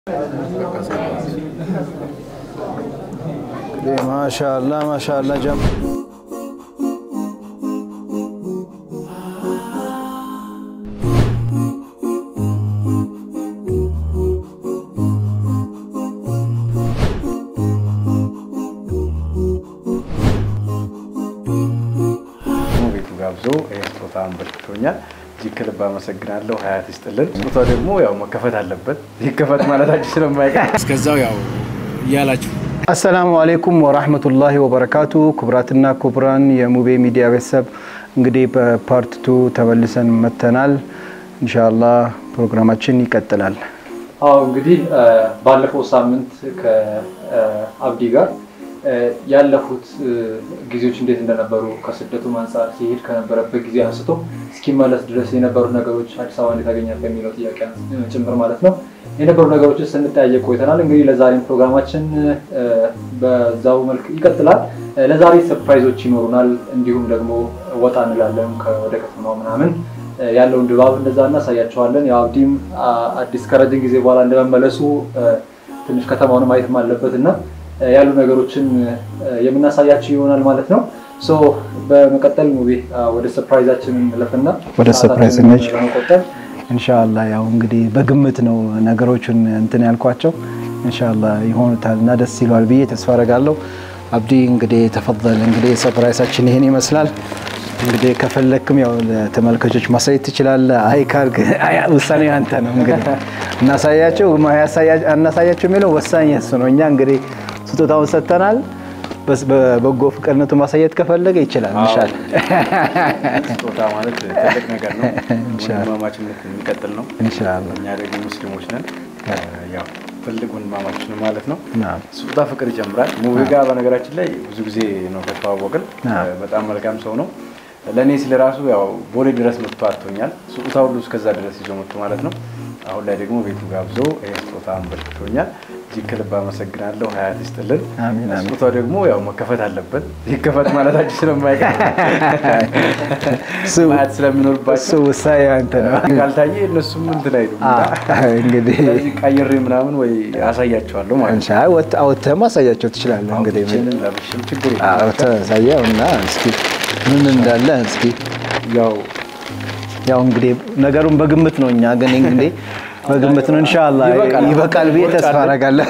ማሻላ ማሻላ ጀም ቤቱ ጋብዞ ይህ ስጦታ አንበርክቶኛል። እጅግ ከልብ አመሰግናለሁ። ሀያት ይስጥልን። ስጦታ ደግሞ ያው መከፈት አለበት። ይከፈት ማለታችን ስለማይቀር እስከዛው ያው እያላችሁ አሰላሙ አሌይኩም ወራህመቱላሂ ወበረካቱ። ክቡራትና ክቡራን የሙቤ ሚዲያ ቤተሰብ እንግዲህ በፓርት ቱ ተመልሰን መተናል። ኢንሻአላህ ፕሮግራማችን ይቀጥላል። አዎ እንግዲህ ባለፈው ሳምንት ከአብዲ ጋር ያለፉት ጊዜዎች እንዴት እንደነበሩ ከስደቱ አንጻር ሲሄድ ከነበረበት ጊዜ አንስቶ እስኪመለስ ድረስ የነበሩ ነገሮች አዲስ አበባ እንዴት አገኛት በሚለው ጥያቄ ጭምር ማለት ነው የነበሩ ነገሮችን ስንጠያየቅ ቆይተናል። እንግዲህ ለዛሬም ፕሮግራማችን በዛው መልክ ይቀጥላል። ለዛሬ ሰርፕራይዞች ይኖሩናል። እንዲሁም ደግሞ ወጣ እንላለን ወደ ከተማው ምናምን ያለውን ድባብ እንደዛ እናሳያቸዋለን። ያው አብዲም አዲስ ከረጅም ጊዜ በኋላ እንደመመለሱ ትንሽ ከተማውን ማየትም አለበት እና ያሉ ነገሮችን የምናሳያቸው ይሆናል ማለት ነው። ሶ በመቀጠል ሙቤ ወደ ሰርፕራይዛችን እንለፍና ወደ ሰርፕራይዝ ነች ለመቆጠብ ኢንሻአላ ያው እንግዲህ በግምት ነው ነገሮችን እንትን ያልኳቸው ኢንሻአላ ይሆኑታል እና ደስ ይለዋል ብዬ ተስፋ አደርጋለሁ። አብዲ እንግዲህ ተፈضل እንግዲህ ሰርፕራይሳችን ይሄን ይመስላል። እንግዲህ ከፈለክም ያው ለተመልካቾች ማሳየት ትችላለህ። አይ ካልክ ውሳኔ አንተ ነው። እንግዲህ እናሳያቸው እናሳያቸው የሚለው ወሳኝ እሱ ነው። እኛ እንግዲህ ስጦታውን ሰጥተናል። በበጎ ፍቅርነቱ ማሳየት ከፈለገ ይችላል። ኢንሻአላ ስጦታ ማለት ትልቅ ነገር ነው። ወንድማማችነት የሚቀጥል ነው። ኢንሻአላ እኛ ደግሞ ሙስሊሞች ነን። ያው ትልቅ ወንድማማች ነው ማለት ነው። ናም ስጦታ ፍቅር ይጀምራል። ሙቤ ጋር በነገራችን ላይ ብዙ ጊዜ ነው ከተዋወቅን። በጣም መልካም ሰው ነው። ለእኔ ስለ ራሱ ያው ቦሌ ድረስ መጥቶ አጥቶኛል። ስጦታ ሁሉ እስከዛ ድረስ ይዞ መጥቶ ማለት ነው። አሁን ላይ ደግሞ ቤቱ ጋብዞ ይህ ስጦታ አንበርክቶኛል። እጅግ ከልብ አመሰግናለሁ። ሀያት ይስጥልን። አሚን አሚን። ስጦታው ደግሞ ያው መከፈት አለበት። ይከፈት ማለታችን ስለማይቀር እሱ- ማየት ስለሚኖርባቸው እሱ ውሳኔ አንተ ነው። ካልታየ እነሱም እንትን አይሉም። እንግዲህ ስለዚህ ቀይሬ ምናምን ወይ አሳያቸዋለሁ ማለት ነው። እንሻ አውጥተህ ማሳያቸው ትችላለህ። እንግዲህ አውጥቼም ለብሼም ችግር የለም። አውጥተህ አሳየው እና እስኪ ምን እንዳለ እስኪ ያው ያው እንግዲህ ነገሩን በግምት ነው። እኛ ግን እንግዲህ በግምት ነው። ኢንሻአላህ ይበቃል። ይበቃል ብዬ ተስፋ አደርጋለሁ።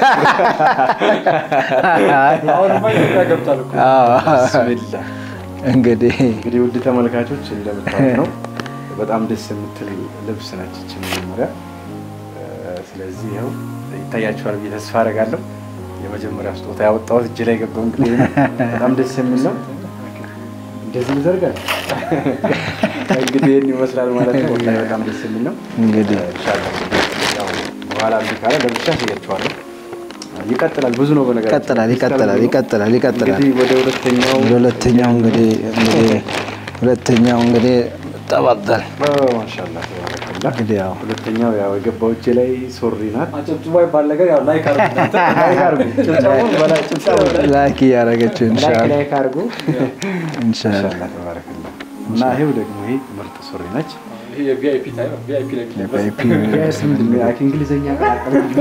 አሁንማ ኢትዮጵያ ገብቷል እኮ። አዎ። ብስሚላህ እንግዲህ እንግዲህ ውድ ተመልካቾች እንደምታዩት ነው። በጣም ደስ የምትል ልብስ ነች ይህች መጀመሪያ። ስለዚህ ይኸው ይታያችኋል ብዬ ተስፋ አደርጋለሁ። የመጀመሪያ ስጦታ ያወጣሁት እጅ ላይ ገባው። እንግዲህ በጣም ደስ የሚል ነው። እንደዚህ ይዘርጋል። እንግዲህ ይህን ይመስላል ማለት ነው። ወላሂ በጣም ደስ የሚል ነው። እንግዲህ ኢንሻላህ ያው በኋላ እምቢ ካለ ለብቻ አሳያችኋለሁ። ይቀጥላል። ብዙ ነው በነገራችን ይቀጥላል ይቀጥላል ይቀጥላል ይቀጥላል። እንግዲህ ወደ ሁለተኛው ወደ ሁለተኛው እንግዲህ እንግዲህ ሁለተኛው እንግዲህ ተባደል ማሻላ ተባረከላ። እንግዲህ ያው ሁለተኛው ያው የገባው እጄ ላይ ሶሪ ናት። አጨብጭቦ ይባል ነገር ያው ላይክ አድርጉ። ላይክ አድርጉ። ጭብጨባውን በላይ ጭብጨባው በላይ ላይክ እያደረገችው ላይክ ኢንሻአላህ ላይክ አድርጉ። ኢንሻአላህ ማሻላ ተባረከላ። እና ይሄው ደግሞ ይሄ ምርጥ ሱሪ ነች። ይሄ የቪአይፒ ታይም ቪአይፒ ላይ የሚለበስ በአይፒ ያስ ምንድን ነው ያክ እንግሊዘኛ ቀላቀለ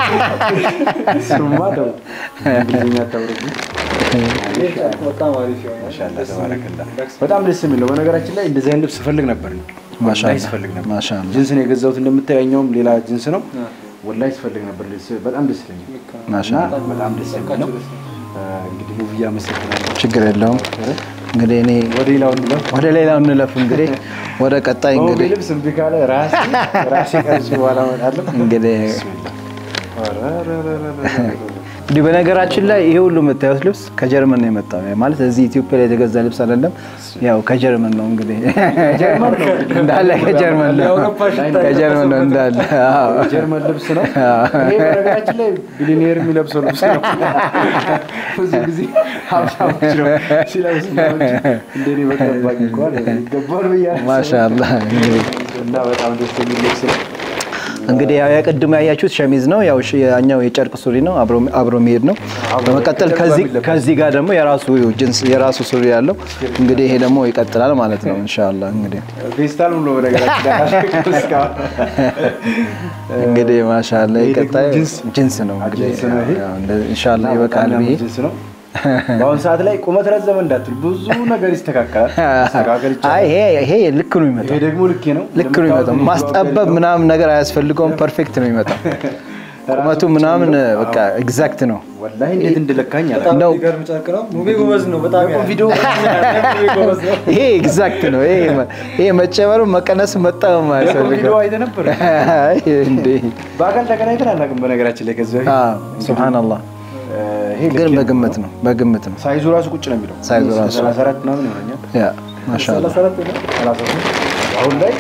ስማ ደግሞ እንግሊዘኛ ታውረዱ በጣም አሪፍ የሆነ ማሻላ ተባረከላ። በጣም ደስ የሚል ነው። በነገራችን ላይ እንደዚህ አይነት ልብስ ስፈልግ ነበር ነው ማሻአላ ወላሂ ስፈልግ ነበር። ማሻአላ ጅንስ ነው የገዛሁት እንደምታየው፣ ያኛውም ሌላ ጅንስ ነው። ወላሂ ስፈልግ ነበር። ልብስ- በጣም ደስ ይለኛል እና ማሻአላ በጣም ደስ የሚል ነው። እንግዲህ ውብዬ አመሰግናለሁ። ችግር የለውም። እንግዲህ እኔ ወደ ሌላው እንለፍ። ወደ ሌላው እንለፍ። እንግዲህ ወደ ቀጣይ ውብዬ እንግዲህ ልብስ እምቢ ካለ ራሴ ራሴ ቀርጬ በኋላ እመጣለሁ። እንግዲህ ቢስሚላህ። ኧረ እንዲህ በነገራችን ላይ ይሄ ሁሉ የምታዩት ልብስ ከጀርመን ነው የመጣው። ማለት እዚህ ኢትዮጵያ ላይ የተገዛ ልብስ አይደለም። ያው ከጀርመን ነው እንግዲህ ጀርመን ነው እንዳለ ከጀርመን ነው የአውሮፓ ሽታ ከጀርመን ነው እንዳለ። አዎ። ጀርመን ልብስ ነው። ይሄ በነገራችን ላይ ቢሊኔር የሚለብሰው ልብስ ነው። ብዙ ጊዜ ሀብታሞች ነው ሲለብሱ እንጂ እንደኔ በቀባኝ እንኳን ይገባል ብያለሁ። ማሻአላህ እንግዲህ እና በጣም ደስ የሚል ልብስ ነው። እንግዲህ ያው የቅድሙ ያያችሁት ሸሚዝ ነው። ያው ሽ- ያኛው የጨርቅ ሱሪ ነው፣ አብሮ አብሮ የሚሄድ ነው። በመቀጠል ከዚህ ከዚህ ጋር ደግሞ የራሱ ጅንስ የራሱ ሱሪ ያለው እንግዲህ ይሄ ደግሞ ይቀጥላል ማለት ነው ኢንሻአላህ እንግዲህ ፌስታል ብሎ በነገራችን ላይ አላሸክም እስካሁን። እንግዲህ ማሻአላ ይሄ ደግሞ ይቀጣይ ጅንስ ጅንስ ነው እንግዲህ ጅንስ ነው ይሄ። ያው እንደ- ኢንሻአላህ ይበቃል ብዬ ጅንስ ነው። በአሁኑ ሰዓት ላይ ቁመት ረዘመ እንዳትል ብዙ ነገር ይስተካከላል። መስተካከል አይ ይቻላል። ይሄ ይሄ ልክ ነው የሚመጣው ይሄ ደግሞ ልክ ነው። ልክ ነው የሚመጣው ማስጠበብ ምናምን ነገር አያስፈልገውም ፐርፌክት ነው የሚመጣው ቁመቱ ምናምን በቃ ኤግዛክት ነው ወላሂ እንዴት እንደለካኝ አለ በጣም እንደው- የሚገርም ጨርቅ ነው። ሙቤ ጎበዝ ነው። በጣም ያ- ቪዲዮ ሙቤ ጎበዝ ነው። ይሄ ኤግዛክት ነው ይሄ ይሄ መጨመሩ መቀነሱ መጣው ቪዲዮ አያስፈልገው አይተህ ነበር። አይ እንዴ በአካል ተገናኝተን አናውቅም። በነገራችን ላይ ከዚህ በፊት አዎ ሱብሃንአላህ ይሄ ልክ ግን ነው። በግምት ነው በግምት ነው ሳይዙ ራሱ ቁጭ ነው የሚለው ሳይዙ ራሱ። 34 ምናምን ይሆነኛል። ያ ማሻአላህ 33 አሁን ላይ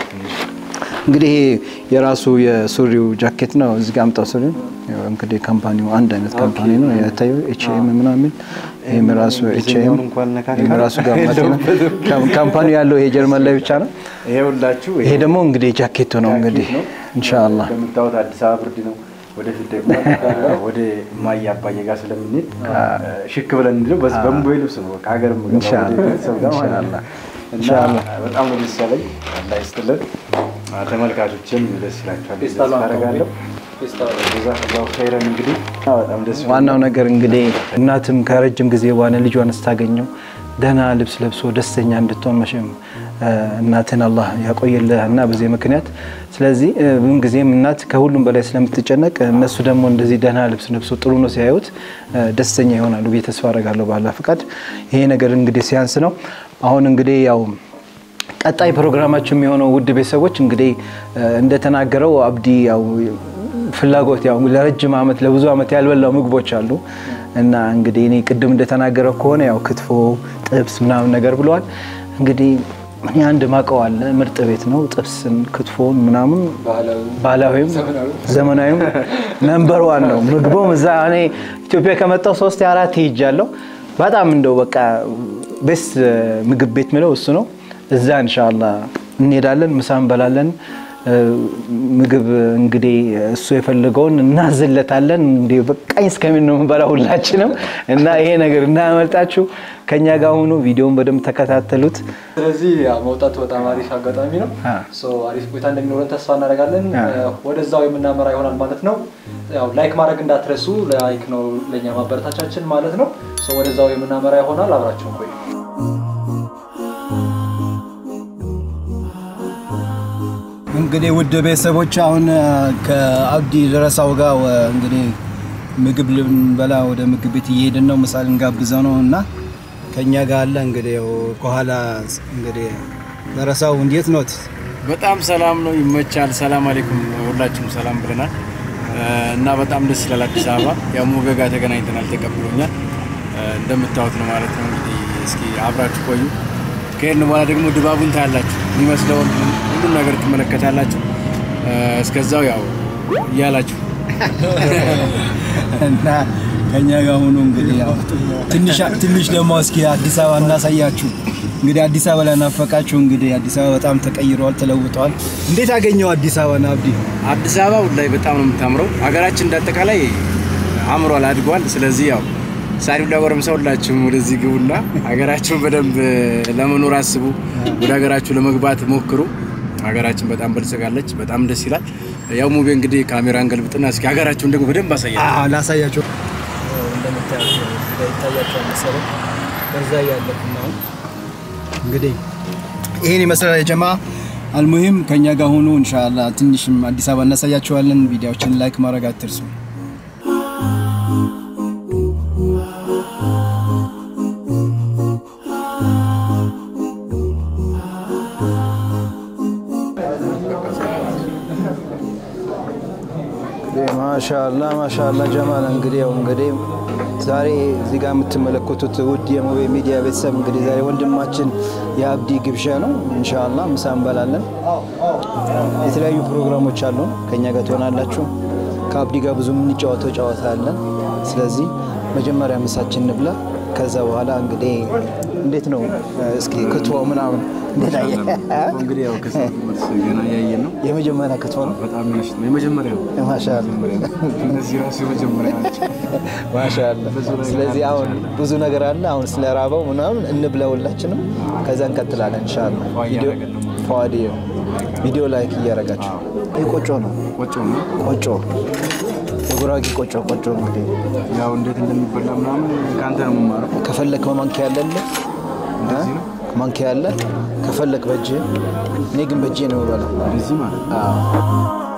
እንግዲህ ይሄ የራሱ የሱሪው ጃኬት ነው። እዚህ ጋር አምጣው ሱሪው ያው እንግዲህ ካምፓኒው አንድ አይነት ካምፓኒ ነው የታየው ኤችኤም ምናምን ይሄም ራሱ ኤችኤም እንኳን ነካካ ይሄም ራሱ ጋማት ነው። ካም- ካምፓኒው ያለው ይሄ ጀርመን ላይ ብቻ ነው። ይሄ ሁላችሁ ይሄ ደግሞ እንግዲህ ጃኬቱ ነው እንግዲህ ኢንሻአላህ እንደምታዩት አዲስ አበባ ብርድ ነው። ወደፊት ደግሞ ወደ እማዬ አባዬ ጋር ስለምንሄድ ሽክ ብለን እንዲለው በዚህ በሙቤ ልብስ ነው በቃ ሀገር የምገባው ኢንሻአላህ፣ ወደ ቤተሰብ ጋር ማለት ነው። ኢንሻአላህ፣ እና ኢንሻአላህ። በጣም ነው ደስ ያለኝ። አላህ ይስጥልን። ተመልካቾችም ደስ ይላቸዋል ብዬ ፌስታል ተስፋ ነው። አደርጋለሁ። ፌስታል ነው። ጀዛከላሁ ኸይረን እንግዲህ በጣም ደስ ይላል። ዋናው ነገር እንግዲህ እናትም ከረጅም ጊዜ በኋላ ልጇን ስታገኘው ደህና ልብስ ለብሶ ደስተኛ እንድትሆን መቼም እ፣ እናትን አላህ ያቆየልህ እና በዚህ ምክንያት ስለዚህ እ፣ ምን ጊዜም እናት ከሁሉም በላይ ስለምትጨነቅ እነሱ ደግሞ እንደዚህ ደህና ልብስ ለብሶ ጥሩ ነው ሲያዩት እ፣ ደስተኛ ይሆናሉ ብዬ ተስፋ አደርጋለሁ ባላ ፍቃድ። ይሄ ነገር እንግዲህ ሲያንስ ነው። አሁን እንግዲህ ያው ቀጣይ ፕሮግራማችን የሚሆነው ውድ ቤተሰቦች እንግዲህ እ፣ እንደተናገረው አብዲ ያው ፍላጎት ያው ለረጅም ዓመት ለብዙ ዓመት ያልበላው ምግቦች አሉ እና እንግዲህ እኔ ቅድም እንደተናገረው ከሆነ ያው ክትፎ፣ ጥብስ ምናምን ነገር ብለዋል። እንግዲህ እኔ አንድ ማቀው አለ ምርጥ ቤት ነው። ጥብስን፣ ክትፎን ምናምን ባህላዊ ባህላዊም ዘመናዊም ነንበር ዋን ነው። ምግቡም እዛ እኔ ኢትዮጵያ ከመጣው ሶስት አራት ሄጃለሁ። በጣም እንደው በቃ ቤስት ምግብ ቤት ምለው እሱ ነው። እዛ እንሻላ እንሄዳለን፣ ምሳ እንበላለን። እ፣ ምግብ እንግዲህ እሱ የፈለገውን እናዝለታለን። እንዲህ በቃኝ እስከሚል ነው የምንበላው ሁላችንም እና ይሄ ነገር እንዳያመልጣችሁ ከኛ ጋር ሆኖ ቪዲዮውን በደንብ ተከታተሉት። ስለዚህ ያው መውጣቱ በጣም አሪፍ አጋጣሚ ነው። አ። ሶ አሪፍ ቆይታ እንደሚኖረን ተስፋ እናደርጋለን። አ። ወደዛው የምናመራ ይሆናል ማለት ነው። ያው ላይክ ማድረግ እንዳትረሱ። ላይክ ነው ለእኛ ማበረታቻችን ማለት ነው። ሶ ወደዛው የምናመራ ይሆናል። አብራችሁን ቆዩ። እንግዲህ ውድ ቤተሰቦች አሁን ከአብዲ ደረሳው ጋር እንግዲህ ምግብ ልንበላ ወደ ምግብ ቤት እየሄድን ነው። ምሳ ልንጋብዘው ነው እና ከኛ ጋር አለ እንግዲህ ያው ከኋላ እንግዲህ ደረሳው እንዴት ኖት? በጣም ሰላም ነው፣ ይመቻል። ሰላም አለይኩም ሁላችሁም ሰላም ብለናል እና በጣም ደስ ይላል። አዲስ አበባ ያው ሙቤ ጋር ተገናኝተናል፣ ተቀብሎኛል። እንደምታዩት ነው ማለት ነው። እንግዲህ እስኪ አብራችሁ ቆዩ። ከሄድን በኋላ ደግሞ ድባቡን ታያላችሁ፣ የሚመስለውን ሁሉም ነገር ትመለከታላችሁ። እስከዛው ያው እያላችሁ እና ከኛ ጋር ሆኖ እንግዲህ ያው ትንሽ ትንሽ ደግሞ እስኪ አዲስ አበባ እናሳያችሁ። እንግዲህ አዲስ አበባ ላይ ናፈቃችሁ። እንግዲህ አዲስ አበባ በጣም ተቀይረዋል፣ ተለውጠዋል። እንዴት አገኘው አዲስ አበባ አብዲ? አዲስ አበባ ላይ በጣም ነው የምታምረው። ሀገራችን እንዳጠቃላይ አምሯል፣ አድጓል። ስለዚህ ያው ሳሪው ለጎረምሳ ሁላችሁም ወደዚህ ግቡና ሀገራችሁን በደንብ ለመኖር አስቡ። ወደ ሀገራችሁ ለመግባት ሞክሩ። ሀገራችን በጣም በልጽጋለች። በጣም ደስ ይላል። ያው ሙቤ እንግዲህ ካሜራን ገልብጥና እስኪ ሀገራችሁን ደግሞ በደንብ አሳያል። አዎ ላሳያቸው። እንደምታያቸው እዚህ ጋር ይታያቸዋል መሰለኝ። በዛ እያለፉ ነው። እንግዲህ ይሄን ይመስላል የጀማ አልሙሂም ከኛ ጋር ሆኖ ኢንሻአላህ ትንሽም አዲስ አበባ እናሳያቸዋለን። ቪዲዮዎችን ላይክ ማድረግ አትርሱ። ማሻአላ ማሻአላ ጀማል እንግዲህ ያው እንግዲህ ዛሬ እዚህ ጋር የምትመለከቱት ውድ የሙቤ ሚዲያ ቤተሰብ እንግዲህ ዛሬ ወንድማችን የአብዲ ግብዣ ነው። ኢንሻአላ ምሳ እንበላለን። የተለያዩ ፕሮግራሞች አሉ። ከኛ ጋር ትሆናላችሁ። ከአብዲ ጋር ብዙ የምንጫወተው ጨዋታ አለን። ስለዚህ መጀመሪያ ምሳችን እንብላ። ከዛ በኋላ እንግዲህ እንዴት ነው እስኪ ክትፎ ምናምን እንዴት አየህ? እንግዲህ ያው ከሰው መልስ ገና ያየን ነው። የመጀመሪያ ክትፎ ነው። በጣም ያሽ ነው የመጀመሪያ ነው። ማሻአላ እነዚህ ራሱ የመጀመሪያ ናቸው። ማሻአላ። ስለዚህ አሁን ብዙ ነገር አለ። አሁን ስለ ራበው ምናምን እንብላ ሁላችንም፣ ከዛ እንቀጥላለን ኢንሻአላህ። ቪዲዮ ፏዲ ቪዲዮ ላይክ እያደረጋችሁ ይህ ቆጮ ነው። ቆጮ ነው ቆጮ የጉራጌ ቆጮ ቆጮ እንግዲህ ያው እንዴት እንደሚበላ ምናምን ከአንተ ነው የምማረው። ከፈለክ በማንኪያ ያለለ እንደዚህ ነው ማንኪያ ያለ ከፈለክ በእጅ እኔ ግን በእጄ ነው የምበላው። እንደዚህ ማለት ነው።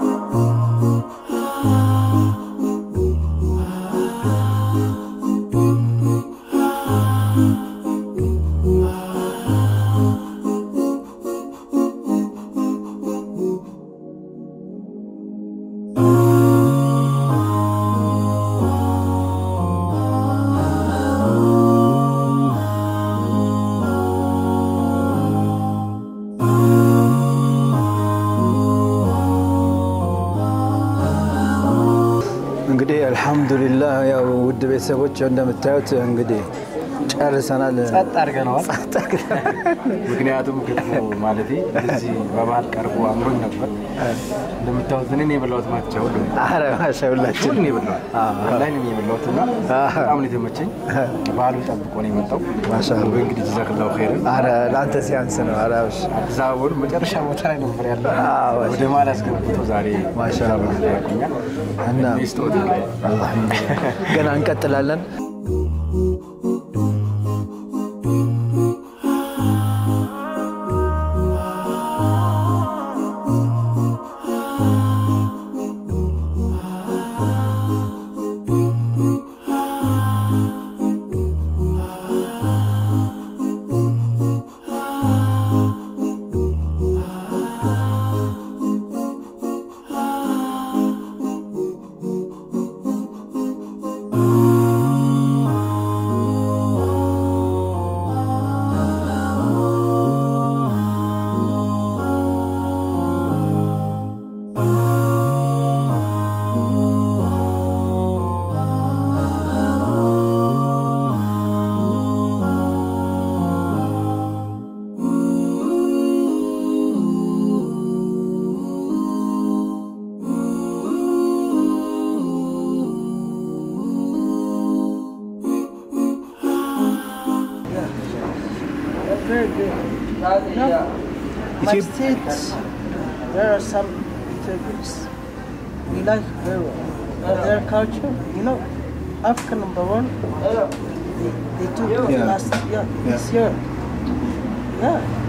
እንግዲህ አልሐምዱሊላህ ያው ውድ ቤተሰቦች እንደምታዩት እንግዲህ ጨርሰናል። ጸጥ አድርገነዋል። ምክንያቱም ክትፎ ማለቴ እንደዚህ በባህል ቀርቦ አምሮኝ ነበር። እንደምታዩት እኔ ነው የበላሁት ማቻ ሁሉ አረ ማሻ ሁላችን ሁሉ ነው የበላሁት ላይ ነው የበላሁት እና በጣም ነው የተመቸኝ። ባህሉን ጠብቆ ነው የመጣው። ማሻአላህ። እንግዲህ ጀዛክላሁ ኸይርን። አረ ለአንተ ሲያንስ ነው። አረ እሺ። አዲስ አበባ ወደ መጨረሻ ቦታ ላይ ነበር ያለው። አዎ፣ ወደ መሀል አስገብቶ ዛሬ ማሻአላህ። ያቆኛል እና ስጦታ ላይ አልሐምዱሊላህ ገና እንቀጥላለን። very good. You know, my states, there are some Ethiopians. We like very well. And their culture, you know, Africa number one, they, they took Yeah. last year, this year. Yeah.